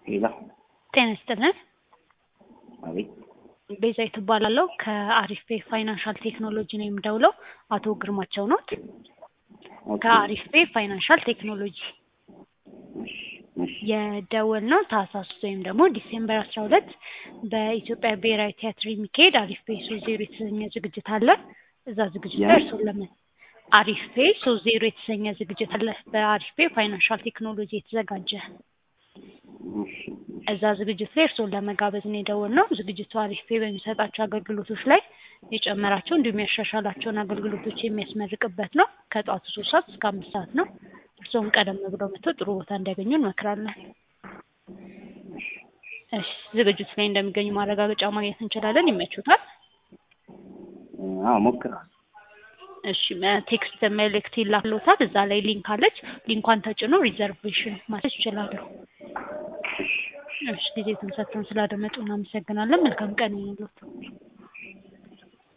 ሌላ ጤና ይስጥልን። አቤት ቤዛዊት እባላለሁ ከአሪፍ ፔ ፋይናንሻል ቴክኖሎጂ ነው የምደውለው። አቶ ግርማቸው ኖት? ኦኬ፣ ከአሪፍ ፔ ፋይናንሻል ቴክኖሎጂ እሺ፣ እሺ፣ የደወል ነው ታህሳስ ወይም ደግሞ ዲሴምበር አስራ ሁለት በኢትዮጵያ ብሔራዊ ቲያትር የሚካሄድ አሪፍ ፔ ሶስት ዜሮ የተሰኘ ዝግጅት አለ። እዛ ዝግጅት ላይ ያ- እርሶን ለምን አሪፍ ፔ ሶስት ዜሮ የተሰኘ ዝግጅት አለ በአሪፍ ፔ ፋይናንሻል ቴክኖሎጂ የተዘጋጀ እሺ፣ እዛ ዝግጅት ላይ እርስዎን ለመጋበዝ ነው የደወልነው። ዝግጅቱ አሪፍ ፔ በሚሰጣቸው አገልግሎቶች ላይ የጨመራቸው እንዲሁም ያሻሻላቸውን አገልግሎቶች የሚያስመርቅበት ነው። ከጠዋቱ ሶስት ሰዓት እስከ አምስት ሰዓት ነው። እርስዎም ቀደም ብለው መጥተው ጥሩ ቦታ እንዲያገኙ እንመክራለን። እሺ፣ ዝግጅቱ ላይ እንደሚገኙ ማረጋገጫ ማግኘት እንችላለን። ይመቹታል? አዎ ሞክራል። እሺ፣ መ- ቴክስት መልእክት ይላክሎታል። እዛ ላይ ሊንክ አለች። ሊንኳን ተጭኖ ሪዘርቬሽን ማድረግ ይችላሉ። እሺ፣ ጊዜ ሰጥተውን ስላደመጡ እናመሰግናለን። መልካም ቀን ይሁንልዎት።